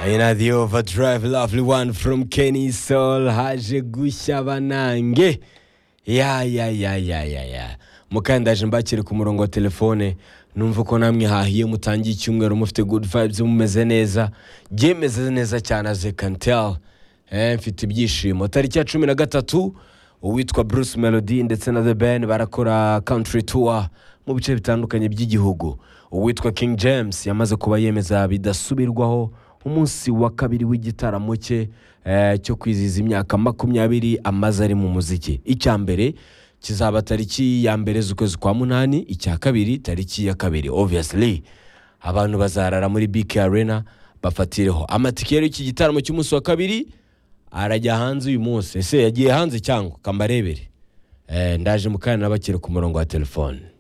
ayinadi yova drive lovely one from kenny soul haje gushya banange ya ya ya ya ya ya mukandaje mbakire ku murongo wa telefone numva ko namwe hahiye mutangiye icyumweru mufite good vibes mumeze neza byemeze neza cyane as I can tell eh, mfite ibyishimo tariki ya cumi na gatatu uwitwa bruce melody ndetse na the ben barakora country tour mu bice bitandukanye by'igihugu uwitwa king james yamaze kuba yemeza bidasubirwaho umunsi wa kabiri w'igitaramo cye eh, cyo kwizihiza imyaka makumyabiri amaze ari mu muziki icya mbere kizaba tariki ya mbere z'ukwezi kwa munani icya kabiri tariki ya kabiri obviously abantu bazarara muri bk arena bafatireho amatike rero iki gitaramo cy'umunsi wa kabiri arajya hanze uyu munsi ese yagiye hanze cyangwa kambarebere eh, ndaje mukanya nabakire ku murongo wa telefone